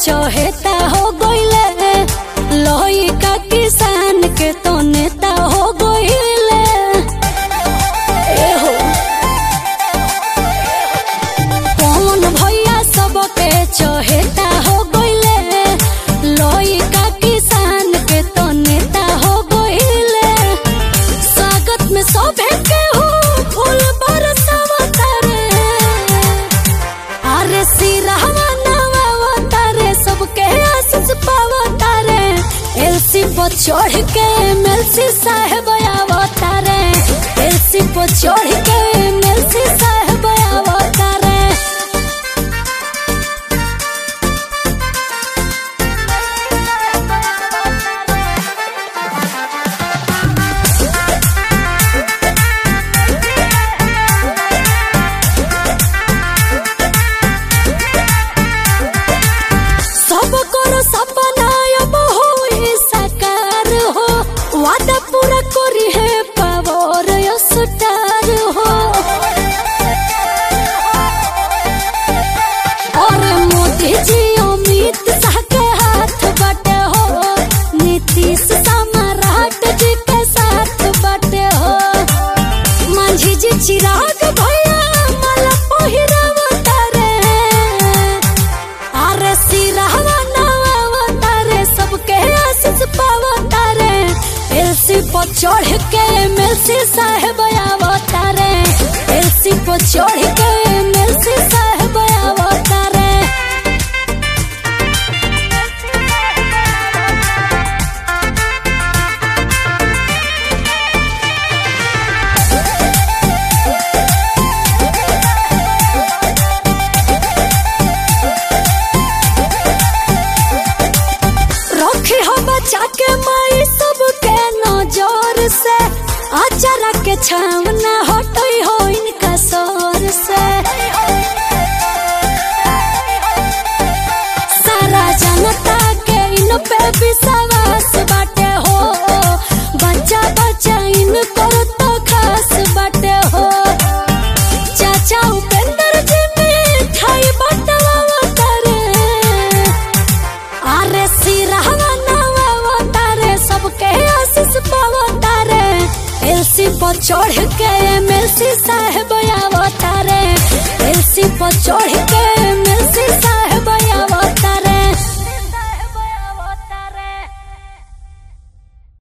चहेता हो गइले लोही का किसान के तो नेता हो गइले ए हो कौन भैया सबके चहेता हो गइले लोही का किसान के तो नेता हो गइले स्वागत में सोभे के हो फूल बरसावता रे अरे सिरहवा नवावता रे सबके आशीष पावता रे एलसी पर चढ़ के एमएलसी साहब आवता रे एलसी पर चढ़ के एमएलसी साहब आवता रे सब करो सपना अब होई साकार हो वादा पूरा करी है पावर स्टार हो और मोदी जी अमित शाह के हाथ बटे हो नीतीश सम्राट जी के साथ बटे हो मांझी जी चिराग भैया माला पहिरावता रे अरे सिरहवा नवावता रे सबके आशीष पावता रे एलसी पर चढ़ के एमएलसी साहब आवता रे एलसी पर चढ़ के एमएलसी साहब आवता रे रखे हो बचा के माई सबके नजर से अचारा के छावना हटई हो इनका सर से सारा जनता के इन पे विश्वास बाटे हो बच्चा बच्चा इनको तो खास बाटे हो चाचा उपेंद्र जी मिठाई बटवावता रे अरे सिरहवा नवावता रे सबके आशीष पावता रे एलसी पर चढ़ के एमएलसी साहब आवता रे एलसी पर चढ़